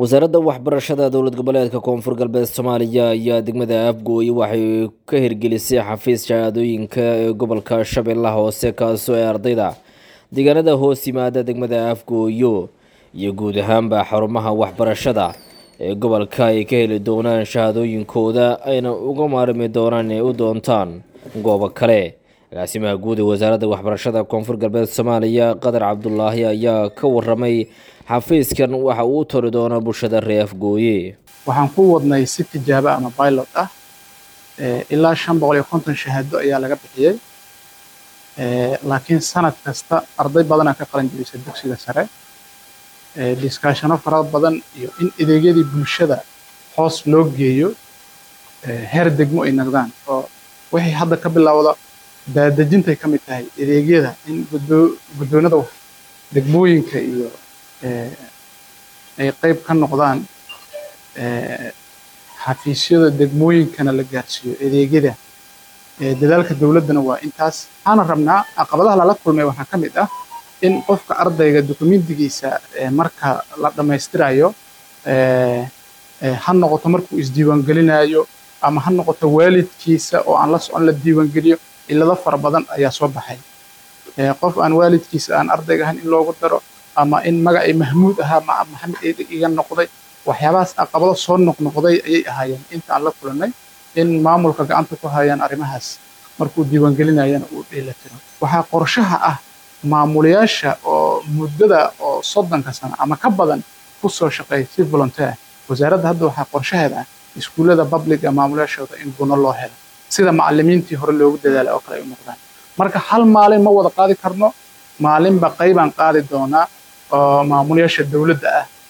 wasaaradda waxbarashada dowlad goboleedka koonfur galbeed soomaaliya ayaa degmada afgooye waxay ka hirgelisay xafiis shahaadooyinka ee gobolka shabeellaha hoose kaasoo ee ardayda deegaanada hoos yimaada degmada afgooyo iyo guud ahaanba xarumaha waxbarashada ee gobolka ay ka heli doonaan shahaadooyinkooda ayna uga maarmi doonaan inay u doontaan goobo kale agaasimaha guud ee wasaaradda waxbarashada koonfur galbeed soomaaliya qadar cabdulaahi ayaa ka waramay xafiiskan waxa uu tari doona bulshada reer afgooye waxaan ku wadnay si tijaabo ama pilot ah ilaa shan boqol iyo konton shahaado ayaa laga bixiyey laakiin sanad kasta arday badanaa ka qalan jirisa dugsiga sare diskaashano fara badan iyo in adeegyadii bulshada hoos loo geeyo heer degmo ay noqdaan oo wixii hadda ka bilowda daadejintay ka mid tahay adeegyada in guddoonada degmooyinka iyo ay qayb ka noqdaan xafiisyada degmooyinkana la gaarsiiyo adeegyada dadaalka dowladdana waa intaas waxaana rabnaa caqabadaha lala kulmay waxaa ka mid ah in qofka ardayga dukumentigiisa marka la dhammaystirayo ha noqoto markuu isdiiwaangelinayo ama ha noqoto waalidkiisa oo aan la socon la diiwaangeliyo cilado fara badan ayaa soo baxay qof aan waalidkiisa aan ardayga ahayn in loogu daro ama in magacii mahmuud ahaa ma maxamed iga noqday waxyaabahaas caqabado soo noqnoqday ayay ahaayeen inta aan la kulannay in maamulka gacanta ku hayaan arrimahaas markuu diiwaangelinayana uu dheelatiro waxaa qorshaha ah maamulayaasha oo muddada oo soddonka sano ama ka badan ku soo shaqeeya si volunteer wasaaradda hadda waxaa qorshaheeda ah iskuullada publica maamulayaashooda in guno loo helo sida macallimiintii hore loogu dadaalay oo kale ay u noqdaan marka hal maalin ma wada qaadi karno maalinba qaybaan qaadi doonaa oo maamulayaasha dowladda ah